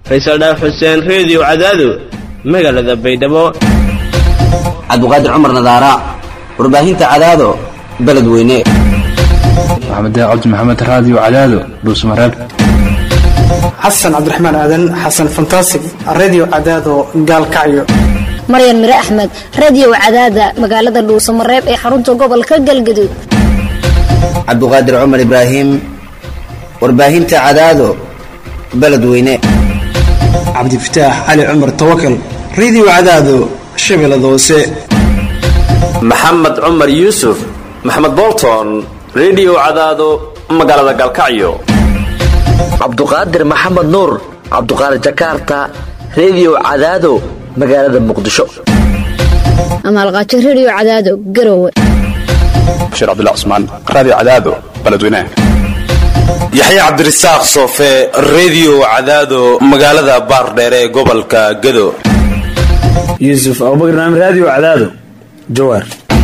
faysal dhaaf xuseen reediyo cadaado magaalada baydhabo cabdiqaadir cumar nadaara warbaahinta cadaado beledweyne maxamed cabdi maxamed raadiyo cadaado dhuusmareeb xasan cabdiraxmaan aadan xasan fantasig redio cadaado gaalkacyo maryan mire axmed radio cadaada magaalada dhuusamareeb ee xarunta gobolka galgaduud cabdiqaadir cumar ibraahim warbaahinta cadaado beledweyne cabdifataax cali cumar tawakal redio cadaado shabeellada hoose maxamed cumar yuusuf maxamed bolton redio cadaado magaalada gaalkacyo cabduqaadir maxamed nuur cabduqaadir jakarta redio cadaado magaalada muqdisho amaalqaajo radio cadaado garowe bashiir cabdilla cusmaan raadiyo cadaado beledweynaha yaxya cabdirasaaq soofe redio cadaado magaalada baardheere ee gobolka gado yuusuf abubakar naam raadiyo cadaado jawaar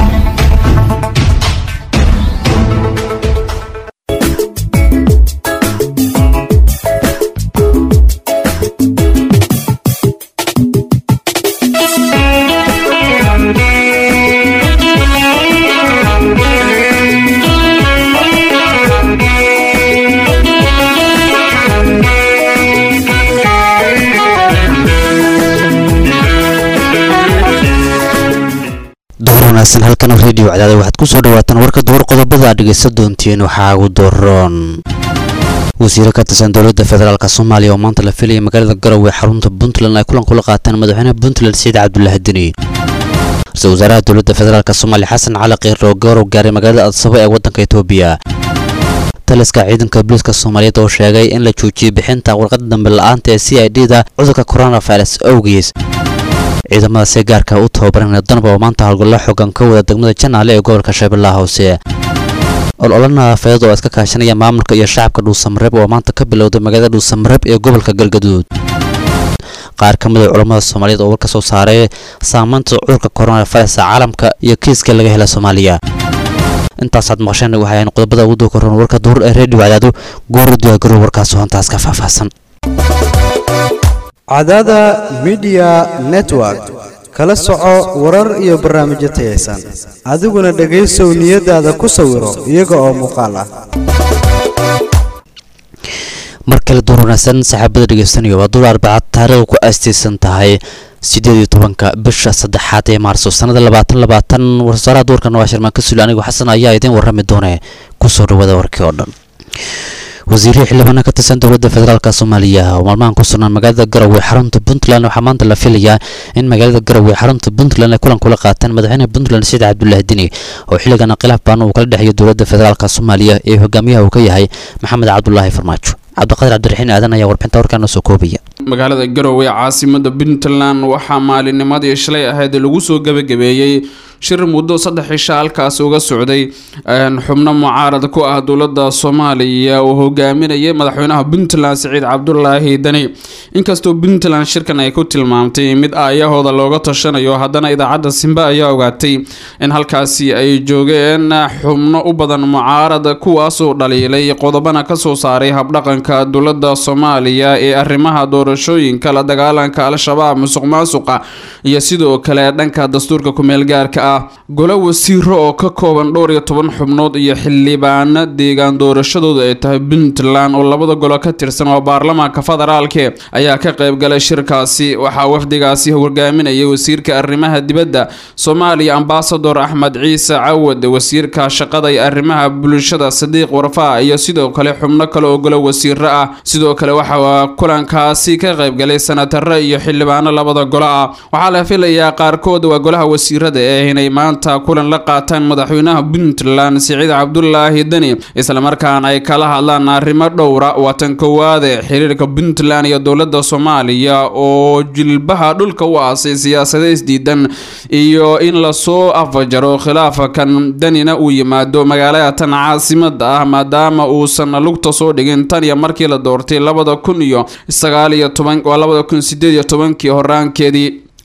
wanaagsan halkan redio cadaada waxaad ku soo dhawaataan warka duhur qodobada aad dhegaysan doontiin waxaa ugu doroon wasiiro ka tirsan dowladda federaalk soomaaliya oo maanta la filaya magaalada garowe xarunta puntland ay kulan kula qaataan madaxweynaha puntland saciid cabdulaahi deni ra-iisul wasaaraha dowladda federaalk soomaaliya xasan cali kiir oo garow gaaray magaalada adsabo ee waddanka etoobiya taliska ciidanka booliiska soomaaliyeed oo sheegay in la joojiyey bixinta warqada dambe la-aanta ee c i d da cudurka coronavirus awgiis ciidamada si gaarka u tababaran danab oo maanta howlgallo xoogan ka wada degmada janaale ee gobolka shabeellaha hoose ololo nadaafadeed oo iska kaashanaya maamulka iyo shacabka dhuusamareeb oo maanta ka bilowday magaalada dhuusamareeb ee gobolka galgaduud qaar ka mid a culammada soomaaliyeed oo war ka soo saaray saamaynta cudurka coronavirus caalamka iyo kiiska laga hela soomaaliya intaasaad maqasheen waxay ahayn qodobada ugu duukaroon warka duhur ee reediyo cadaado goori diyaagarow warkaas hoontaas ka faahfaahsan cadaada midiya network kala soco warar iyo barnaamijyo tayaysan adiguna dhegaysow niyadaada ku sawiro iyaga oo muuqaal ah mar kale duur wanaagsan saaxiibada dhegaysanayo waa duur arbacad taariikhda ku aastaysan tahay sideed iyo tobanka bisha saddexaad ee maarso sannada labaatan labaatan warsaaraha duurkan waa shirmaan ka suli anigo xasan ayaa idiin warrami doone kusoo dhawaada warkii oo dhan wasiirihii xildhibaana ka tirsan dowladda federaalk soomaaliya oo maalmahan ku sugnaan magaalada garowe xarunta puntland waxaa maanta la filayaa in magaalada garowe xarunta puntland ay kulan kula qaataan madaxweynaha puntland saciid cabdulaahi deni oo xilligan khilaaf baan uu kala dhexeeyo dowladda federaalk soomaaliya ee hogaamiyaha uu ka yahay maxamed cabdulaahi farmaajo cabdiqadir cabdiraxiin aadan ayaa warbixinta warkaana soo koobaya magaalada garowe caasimada puntland waxaa maalinimadii shalay ahayd lagu soo gebagabeeyey shir muddo saddex cisha halkaas uga socday xubno mucaarad ku ah dowladda soomaaliya oo hogaaminayay madaxweynaha puntland saciid cabdulaahi deni inkastoo puntland shirkan ay ku tilmaamtay mid aayahooda looga tashanayo haddana idaacadda simbe ayaa ogaatay in halkaasi ay joogeen xubno u badan mucaarad kuwaasoo dhaliilay qodobana kasoo saaray habdhaqanka dowladda soomaaliya ee arrimaha doorashooyinka la dagaalanka al-shabaab musuq maasuqa iyo sidoo kale dhanka dastuurka kumeelgaarka ah golo wasiiro oo ka kooban dhowr iyo toban xubnood iyo xildhibaano deegaan doorashadooda ay tahay puntland oo labada golo ka tirsan oo baarlamaanka federaalke ayaa ka qayb galay shirkaasi waxaa wafdigaasi hogaaminayay wasiirka arrimaha dibadda soomaaliya ambasador axmed ciise cawad wasiirka shaqada iyo arrimaha bulshada sadiiq warfaa iyo sidoo kale xubno kale oo golo wasiiro ah sidoo kale waxaa kulankaasi ka qayb galay sanataro iyo xildhibaano labada golo ah waxaa la filayaa qaarkood waa golaha wasiirada ee inay maanta kulan la qaataan madaxweynaha puntland siciid cabdulaahi deni islamarkaana ay kala hadlaan arrimo dhowra watan kowaade xiriirka puntland iyo dowladda soomaaliya oo jilbaha dhulka u aasay siyaasada isdiidan iyo in lasoo afajaro khilaafakan denina uu yimaado magaalada tan caasimada ah maadaama uusan lugta soo dhigin tan iyo markii la doortay labada kun iyo sagaal iyo toban waa labada kun sideed iyo tobankii horaankeedii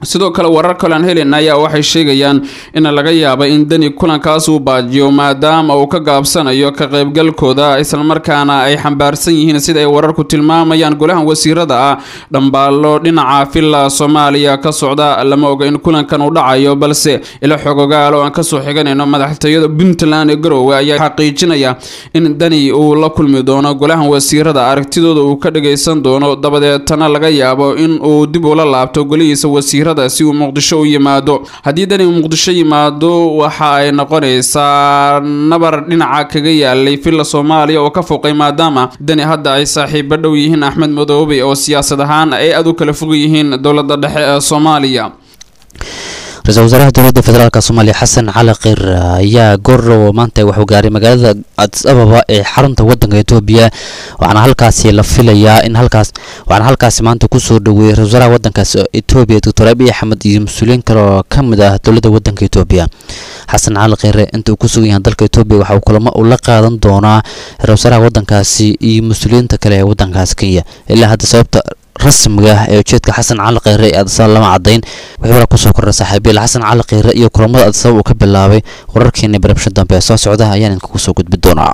sidoo kale warar kale aan helina ayaa waxay sheegayaan in laga yaaba in deni kulankaas uu baajiyo maadaama uu ka gaabsanayo ka qaybgalkooda islamarkaana ay xambaarsan yihiin sida ay wararku tilmaamayaan golahan wasiirada ah dhambaalo dhinaca villa soomaaliya ka socda lama oga in kulankan uu dhacayo balse ila xogogaal oo aan kasoo xiganayno madaxtooyada puntland ee garowe ayaa xaqiijinaya in deni uu la kulmi doono golahan wasiirada aragtidooda uu ka dhagaysan doono dabadeetana laga yaabo in uu dib ula laabto golihiisa wasiirada si uu muqdisho u yimaado haddii dani muqdisho yimaado waxa ay noqonaysaa nabar dhinaca kaga yaalay villa soomaaliya oo ka foqay maadaama dani hadda ay saaxiibo dhow yihiin axmed madoobe oo siyaasad ahaan ay aad u kala fog yihiin dowladda dhexe ee soomaaliya ra-iisul wasaaraha dowladda federaalk soomaaliya xasan cali khir ayaa goordhow maanta waxuu gaaray magaalada adis ababa ee xarunta wadanka etoobiya waxaana halkaasi la filayaa in halkaas waxaana halkaasi maanta kusoo dhaweeyey ra-isul wasaaraha wadankaas etoobiya doctor abiy axmed iyo mas-uuliyiin kale oo ka mid ah dowladda wadanka etoobiya xasan cali khire inta uu ku sugan yahay dalka etoobiya waxa uu kulamo uu la qaadan doonaa ra-isul wasaaraha wadankaasi iyo mas-uuliyiinta kale ee wadankaas kenya ilaa hadda sababta rasmiga ah ee ujeedka xasan cali kheyre ee adisaba lama cadayn wixii hore kusoo kordha saaxiibiil xasan cali kheyre iyo kulamada adisaba uu ka bilaabay wararkeeni barabsha dambe ee soo socda ayaan idinkugu soo gudbi doonaa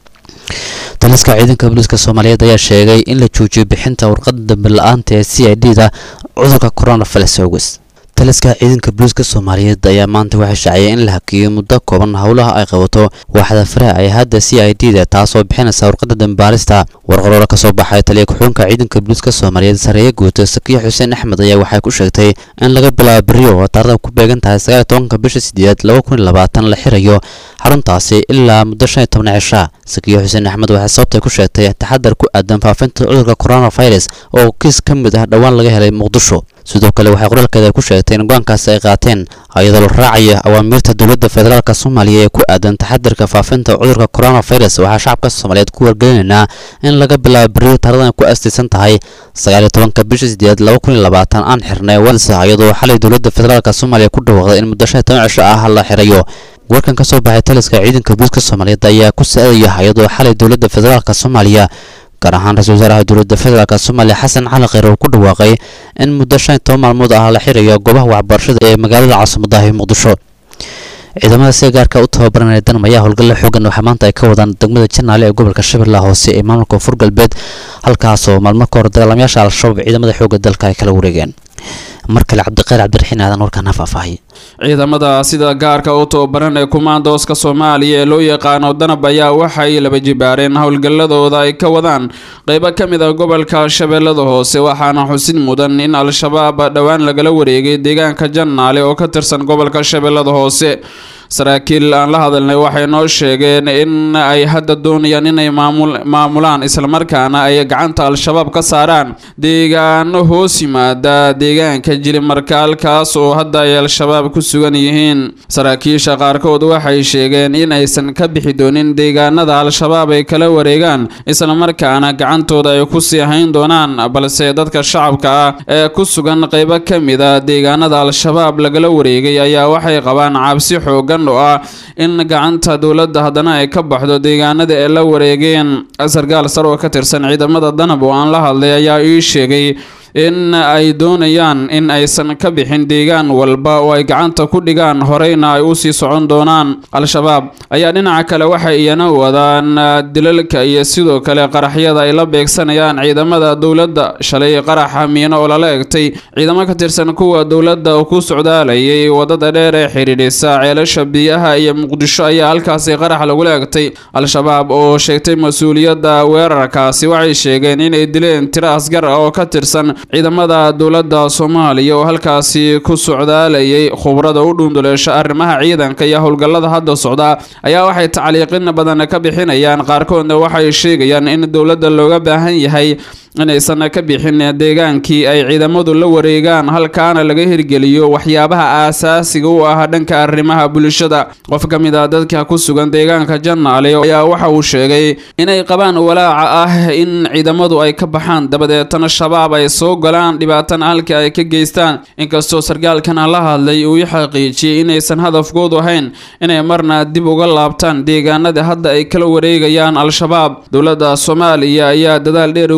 taliska ciidanka booliiska soomaaliyeed ayaa sheegay in la joojiyo bixinta warqada dambe la-aanta ee c i d da cudurka coronavirus awges taliska ciidanka booliiska soomaaliyeed ayaa maanta waxay shaaciyay in la hakiyo muddo kooban howlaha ay qabato waaxda faraha ay hadda c i d da taasoo bixinaysa warqada dambaarista warqaroora kasoo baxay taliya ku-xunka ciidanka booliiska soomaaliyeed sareeye guuta sakiya xuseen axmed ayaa waxay ku sheegtay in laga bilaabo beriyo oo taarada ku beegan tahay sagaal iyo tobanka bisha sideed laba kun iyo labaatan la xirayo xaruntaasi ilaa muddo shan iyo toban cisha sakiya xuseen axmed waxay sababtay ku sheegtay taxadar ku aadan faafinta cudurka coronavirus oo kiis ka mid ah dhowaan laga helay muqdisho sidoo kale waxay qoraalkeeda ku sheegtay in go-aankaasi ay qaateen iyadoo la raacaya awaamiirta dowladda federaalk soomaaliya ee ku aadan taxadirka faafinta cudurka coronavirus waxaa shacabka soomaaliyeed ku wargelinaynaa in laga bilaabo beriyo taaradan ku astaysan tahay sagaal iyo tobanka bisha sideed laba kun iyo labaatan aan xirnay walsa iyadoo xalay dowladda federaalk soomaaliya ku dhawaaqday in muddo shan iyo toban cisho ah la xirayo warkan kasoo baxay taliska ciidanka booliiska soomaaliyeed ayaa ku sa-adaya iyadoo xalay dowladda federaalk soomaaliya gaar ahaan ra-isul wasaaraha dowladda federaalk soomaaliya xasan cali kheyr uu ku dhawaaqay in muddo shan iyo toban maalmood ah la xirayo goobaha waxbarashada ee magaalada caasimaddahi muqdisho ciidamada sida gaarka u tababaranaya danam ayaa howlgalla xoogan waxaa maanta ay ka wadaan degmada janaale ee gobolka shabeellaha hoose ee maamulka koonfur galbeed halkaasoo maalmo ka hor dagaalamayaasha al-shabaab ciidamada xoogga dalka ay kala wareegeen mar kale cabdiqayr cabdiraxiin aadan warkaan ha faahfaahiy ciidamada sida gaarka u tababaran ee kumaandooska soomaaliya ee loo yaqaano danab ayaa waxay laba jibaareen howlgalladooda ay ka wadaan qeybo ka mid ah gobolka shabeellada hoose waxaana xusid mudan in al-shabaab dhowaan lagala wareegay deegaanka jannaale oo ka tirsan gobolka shabeellada hoose saraakiil aan la hadalnay waxay noo sheegeen in ay hadda doonayaan inay maamulaan islamarkaana ay gacanta al-shabaab ka saaraan deegaano hoos yimaada deegaanka jilimarkaalkaas oo hadda ay al-shabaab ku sugan yihiin saraakiisha qaarkood waxay sheegeen in aysan ka bixi doonin deegaanada al-shabaab ay kala wareegaan islamarkaana gacantooda ay ku sii hayn doonaan balse dadka shacabka ah ee ku sugan qeybo ka mid a deegaanada al-shabaab lagala wareegay ayaa waxay qabaan cabsi xoogan oo ah in gacanta dowladda haddana ay ka baxdo deegaanada ay la wareegeen sarkaal sar oo ka tirsan ciidamada danab oo aan la hadlay ayaa ii sheegay in ay doonayaan in aysan ka bixin deegaan walba oo ay gacanta ku dhigaan horeyna ay usii socon doonaan al-shabaab ayaa dhinaca kale waxay iyana wadaan dilalka iyo sidoo kale qaraxyada ay la beegsanayaan ciidamada dowladda shalay qaraxa miino oo lala egtay ciidamo ka tirsan kuwa dowladda oo ku socdaalayay wadada dheer ee xidhiidhisa ceelasha biyaha iyo muqdisho ayaa halkaasi qarax lagula egtay al-shabaab oo sheegtay mas-uuliyadda weerarkaasi waxay sheegeen inay dileen tiro asgar ah oo ka tirsan ciidamada dowladda soomaaliya oo halkaasi ku socdaalayay khubrada u dhuunduleesha arrimaha ciidanka iyo howlgallada hadda socda ayaa waxay tacliiqin badan ka bixinayaan qaarkoodna waxay sheegayaan in dowladda looga baahan yahay inaysan ka bixin deegaankii ay ciidamadu la wareegaan halkaana laga hirgeliyo waxyaabaha aasaasiga u ah dhanka arrimaha bulshada qof ka mid ah dadka ku sugan deegaanka jannaale ayaa waxa uu sheegay inay qabaan walaaca ah in ciidamadu ay ka baxaan dabadeetana shabaab ay soo galaan dhibaatana halkii ay ka geystaan inkastoo sarkaalkana la hadlay uu i xaqiijiyey inaysan hadafkoodu ahayn inay marna dib uga laabtaan deegaanada hadda ay kala wareegayaan al-shabaab dowladda soomaaliya ayaa dadaal dheer ugu jirta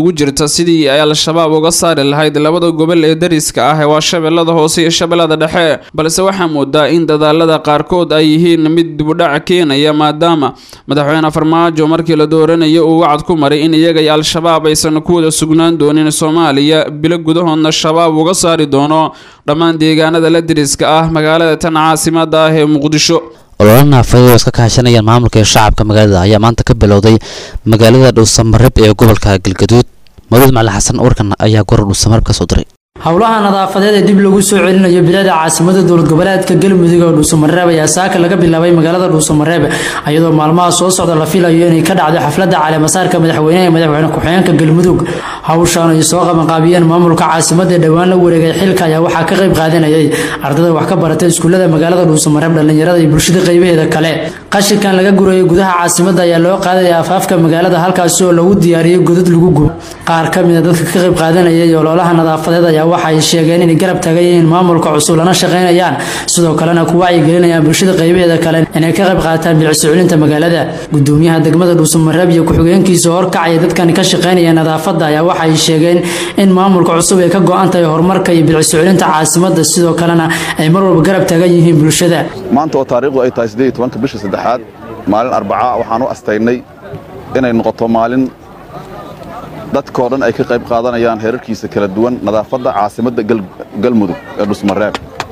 sidii ay al-shabaab uga saari lahayd labada gobol ee dariska ah waa shabeellada hoose iyo shabeellada dhexe balse waxaa moodaa in dadaalada qaarkood ay yihiin mid dibudhac keenaya maadaama madaxweyne farmaajo markii la dooranayo uu wacad ku maray in iyaga iyo al-shabaab aysan ku wada sugnaan doonin soomaaliya bilo gudahoodna shabaab uga saari doono dhammaan deegaanada la dariska ah magaalada tan caasimada ah ee muqdisho ololo naafadeed oo iska kaashanayaan maamulka iyo shacabka magaalada ayaa maanta ka bilowday magaalada dhowsamareb ee gobolka galgaduud mawlid macali xasan warkan ayaa goor dhowsamareb ka soo diray howlaha nadaafadeed ee dib lagu soo celinayo bilaada caasimada dowlad goboleedka galmudug oo dhuusamareeb ayaa saaka laga bilaabay magaalada dhuusamareeb iyadoo maalmaha soo socda la filayo inay ka dhacdo xaflada caleemasaarka madaxweyneha ee madaxweyne ku-xigeenka galmudug hawshan ay soo qabanqaabiyeen maamulka caasimada ee dhowaan la wareegay xilka ayaa waxaa ka qayb qaadanayay ardada wax ka barata iskuullada magaalada dhuusamareeb dhallinyarada iyo bulshada qaybaheeda kale qashinkan laga gurayay gudaha caasimada ayaa loo qaadaya afaafka magaalada halkaasi oo lagu diyaariyey godad lagu gubo qaar ka mida dadka ka qayb qaadanayay ololaha nadaafadeed ayaa waxa ay sheegeen inay garab taagan yihiin maamulka cusub lana shaqaynayaan sidoo kalena ku wacyigelinayaan bulshada qaybaheeda kale inay ka qayb qaataan bilicsuculinta magaalada gudoomiyaha degmada dhuusamareeb iyo ku-xigeenkiisa horkacaya dadkan ka shaqaynaya nadaafada ayaa waxa ay sheegeen in maamulka cusub ay ka go-an tahay horumarka iyo bilicsuculinta caasimada sidoo kalena ay mar walba garab taagan yihiin bulshada maanta oo taariikhdu ay tahay siddeed iyo tobanka bisha saddexaad maalin arbaca waxaan u astaynay inay noqoto maalin dadkoo dhan ay ka qayb qaadanayaan heerarkiisa kala duwan nadaafadda caasimadda galmudug ee dhusmareeb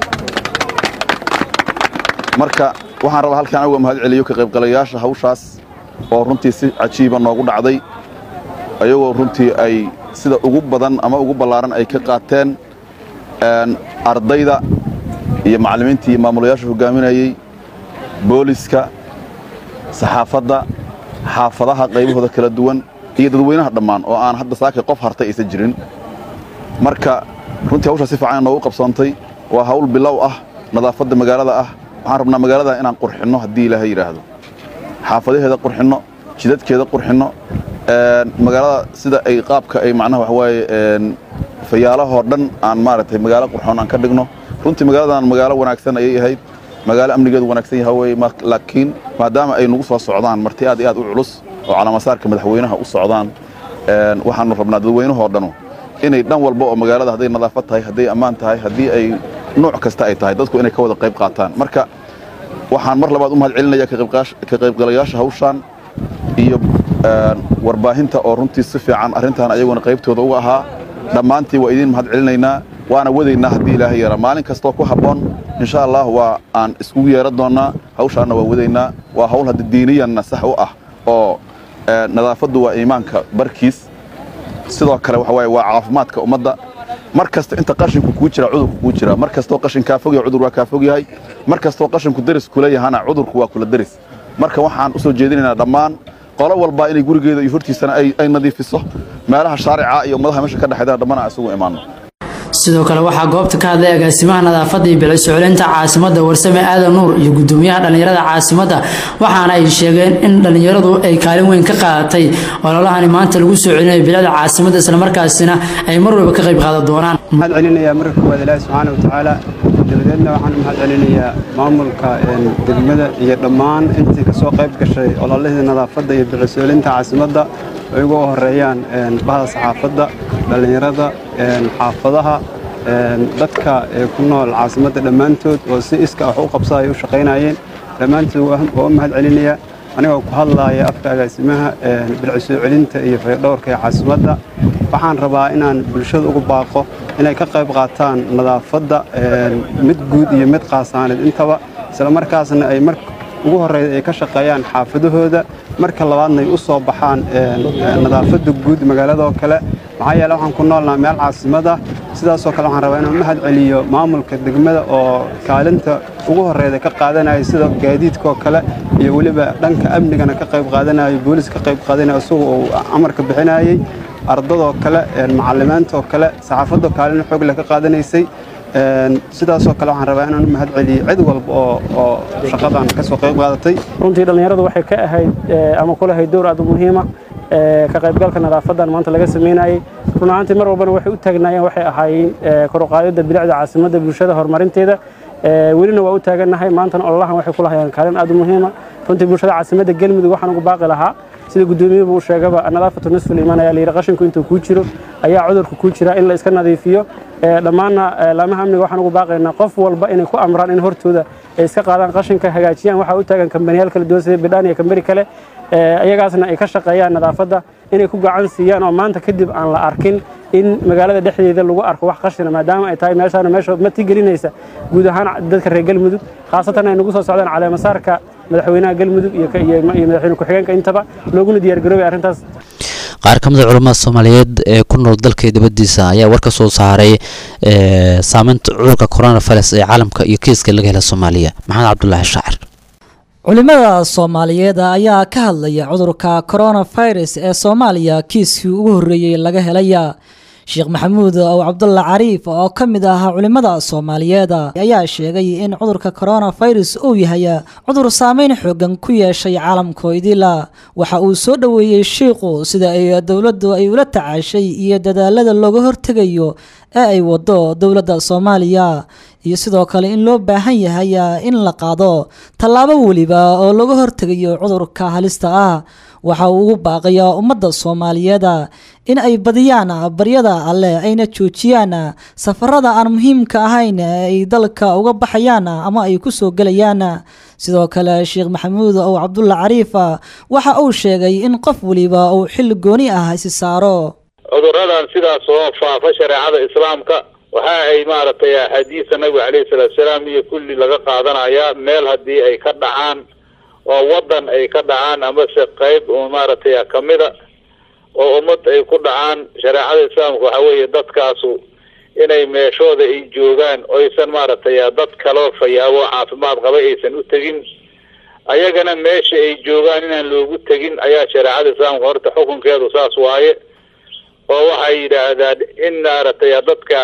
marka waxaan rabaa halkaan uga mahad celiyo ka qaybgalayaasha hawshaas oo runtii si cajiiba noogu dhacday ayagoo runtii ay sida ugu badan ama ugu ballaaran ay ka qaateen ardayda iyo macallimiintii iyo maamulayaasha hogaaminayey booliska saxaafadda xaafadaha qaybahooda kala duwan iyo dadweynaha dhammaan oo aan hadda saakay qof hartay aysan jirin marka runtii hawshaa si fiican noogu qabsoontay waa hawl bilow ah nadaafadda magaalada ah waxaan rabnaa magaalada inaan qurxinno haddii ilaahay yidhaahdo xaafadaheeda qurxinno jidadkeeda qurxinno magaalada sida ay qaabka ay macnaha waxawaaye fayaalahoo dhan aan maaragtay magaalo qurxoon aan ka dhigno runtii magaaladan magaalo wanaagsan ayay ahayd magaalo amnigeedu wanaagsan yaha weye laakiin maadaama ay nagu soo socdaan marti aad iyo aad u culus oo calaamasaarka madaxweynaha u socdaan waxaanu rabnaa dadweynahoo dhanu inay dhan walba oo magaalada hadday nadaafad tahay hadday ammaan tahay haddii ay nuuc kasta ay tahay dadku inay ka wada qayb qaataan marka waxaan mar labaad u mahad celinaya ka qaybgalayaasha hawshaan iyo warbaahinta oo runtii si fiican arrintan ayaguna qaybtooda uga ahaa dhammaantii waa idiin mahad celinaynaa waana wadaynaa haddii ilaahay yeera maalin kastoo ku habboon insha allah waa aan iskugu yeeran doonnaa hawshaanna waa wadaynaa waa hawl hadda diiniyanna sax u ah oo nadaafaddu waa iimaanka barkiis sidoo kale waxa waaye waa caafimaadka ummadda mar kasta inta qashinku kuu jira cudurku kuu jira mar kastoo qashin kaa fog yahay cudur waa kaa fog yahay mar kastoo qashinku deris kula yahana cudurku waa kula deris marka waxaan u soo jeedinaynaa dhammaan qolo walba inay gurigeeda iyo hortiisana ay nadiifiso meelaha shaarica iyo ummadaha meesha ka dhexeydana dhammana isugu imaanno sidoo kale waxaa goobta ka hadlay agaasimaha nadaafadda iyo bilicsuculinta caasimada warsame aadan nuur iyo gudoomiyaha dhallinyarada caasimada waxaana ay sheegeen in dhallinyaradu ay kaalin weyn ka qaadatay ololahani maanta lagu soo celinayo bilada caasimada islamarkaasina ay mar walba ka qayb qaadan doonaan mahad celinayaa marka koowaad ilaahi subxaana wa tacaala dabadeedna waxaan u mahad celinayaa maamulka degmada iyo dhammaan intii kasoo qayb gashay ololihii nadaafadda iyo bilicsuculinta caasimadda ay uga horeeyaan bahda saxaafadda dhallinyarada xaafadaha dadka ku nool caasimadda dhammaantood oo si iska wax u qabsa ay u shaqaynayeen dhammaantood waa u mahad celinayaa anigoo ku hadlaaya afka agaasimaha bilcisoo celinta iyo faydhowrka ee caasimadda waxaan rabaa inaan bulshada ugu baaqo inay ka qayb qaataan nadaafadda mid guud iyo mid qaasaaneed intaba isla markaasna ay mar ugu horreeya ay ka shaqeeyaan xaafadahooda marka labaadna ay u soo baxaan nadaafadda guud magaaladoo kale maxaa yeele waxaan ku noolnaha meel caasimada sidaasoo kale waxaan rabaa inaan mahad celiyo maamulka degmada oo kaalinta ugu horreeda ka qaadanaya sida gaadiidkaoo kale iyo weliba dhanka amnigana ka qayb qaadanayo boolis ka qayb qaadanaya isagu uu amarka bixinayey ardadoo kale macalimiintoo kale saxaafadoo kaalin xoog leh ka qaadanaysay sidaasoo kale waxaan rabaa inaan u mahad celiyo cid walba oo oo shaqadan ka soo qayb qaadatay runtii dhallinyaradu waxay ka ahayd ama ku lahayd dowr aad u muhiima ka qaybgalka nadaafadan maanta laga sameynayey run ahaantii mar walbana waxay u taagnaayeen waxay ahaayeen kor u qaadidda bilicda caasimadda bulshada horumarinteeda welina waa u taagannahay maantana ololahan waxay ku lahayeen kaalin aad u muhiima runtii bulshada caasimadda galmudug waxaan ugu baaqi lahaa sida gudoomiyuhu uu sheegaba nadaafatu nisful iimaan ayaa layidhi qashinku intuu kuu jiro ayaa cudurka kuu jira in la iska nadiifiyo dhammaanna laamaha amniga waxaan ugu baaqaynaa qof walba inay ku amraan in hortooda ay iska qaadaan qashinka hagaajiyaan waxaa u taagan kambaniyaal kala duwan sida bidhaan iyo kambani kale ayagaasna ay ka shaqeeyaan nadaafadda inay ku gacan siiyaan oo maanta kadib aan la arkin in magaalada dhexdeeda lagu arko wax qashina maadaama ay tahay meeshaana meesha matigelinaysa guud ahaan dadka reer galmudug khaasatan ay nagu soo socdaan caleemasaarka madaxweynaha galmudug iyo madaxweyne ku-xigeenka intaba looguna diyaargaroobay arrintaas qaar ka mid a culamada soomaaliyeed ee ku nool dalka dibadiisa ayaa war ka soo saaray saameynta cudurka coronavirus ee caalamka iyo kiiska laga hela soomaaliya maxamed cabdulaahi shaacir culimada soomaaliyeed ayaa ka hadlaya cudurka coronavirus ee soomaaliya kiiskii ugu horreeyey laga helaya sheekh maxamuud ow cabdulla cariif oo ka mid ah culimada soomaaliyeed ayaa sheegay in cudurka coronavirus uu yahay cudur saameyn xoogan ku yeeshay caalamkoydila waxa uu soo dhoweeyey shiikhu sida ay dowladdu ay ula tacaashay iyo dadaalada looga hortegayo ee ay wado dowladda soomaaliya iyo sidoo kale in loo baahan yahay in la qaado tallaabo weliba oo looga hortegayo cudurka halista ah waxa uu ugu baaqayaa ummadda soomaaliyeed in ay badiyaan baryada alleh ayna joojiyaan safarada aan muhiimka ahayn ee ay dalka uga baxayaan ama ay ku soo gelayaan sidoo kale sheekh maxamuud ow cabdulla cariif waxa uu sheegay in qof weliba uu xil gooni ah isi saaro cuduradan sidaas oo faafa shareecada islaamka waxa ay maaragtay axaadiisa nabiga caleyhi salaatu salaam iyo kulli laga qaadanayaa meel haddii ay ka dhacaan oo waddan ay ka dhacaan amase qayb maaragtay kamida oo ummad ay ku dhacaan shareecada islaamka waxa weeye dadkaasu inay meeshooda ay joogaan oysan maaragtay dad kaloo fayaabo caafimaad qaba aysan u tegin ayagana meesha ay joogaan inaan loogu tegin ayaa shareecada islaamka horta xukunkeedu saas waaye oo waxay yidhaahdaan in maaragtay dadka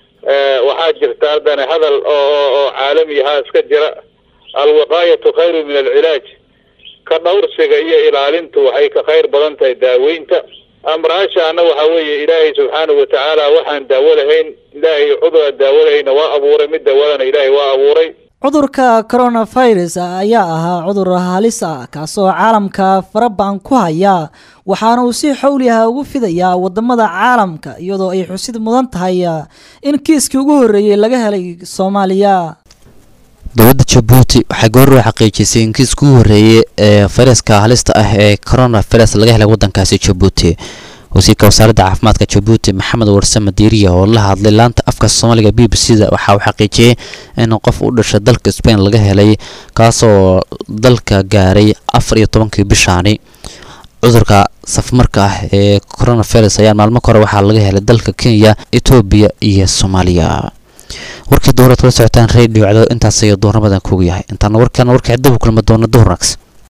waxaa jirta haddana hadal oo caalami ahaa iska jira alwiqaayatu khayru min alcilaaj ka dhowrsiga iyo ilaalintu waxay ka khayr badan tahay daaweynta amraashaana waxa weeye ilaahay subxaanahu watacaala waxaan daawo lahayn ilaahay cudura daawo lahayna waa abuuray mid daawadana ilaahay waa abuuray cudurka coronavirus ayaa ahaa cudur halis ah kaasoo caalamka farabadan ku haya waxaana uu si xowliha ugu fidayaa wadamada caalamka iyadoo ay xusid mudan tahay in kiiskii ugu horreeyey laga helay soomaaliya dowladda jabuuti waxay goorrow xaqiijisay in kiiska ugu horreeyey ee fayraska halista ah ee coronavirus laga helay waddankaasi jabuuti wasiirka wasaaradda caafimaadka jabuuti maxamed warsame diiriya oo la hadlay laanta afka soomaaliga b b c da waxa uu xaqiijiyey in qof u dhashay dalka spain laga helay kaasoo dalka gaaray afar iyo tobankii bishaani cudurka safmarka ah ee coronavirus ayaa maalmo ka hore waxaa laga helay dalka kenya etoobiya iyo soomaaliya warkii dowlad kala socotaan radio cado intaas ayuu doornamadan kuugu yahay intaana warkaan warka cidda u kulma doona duhurnags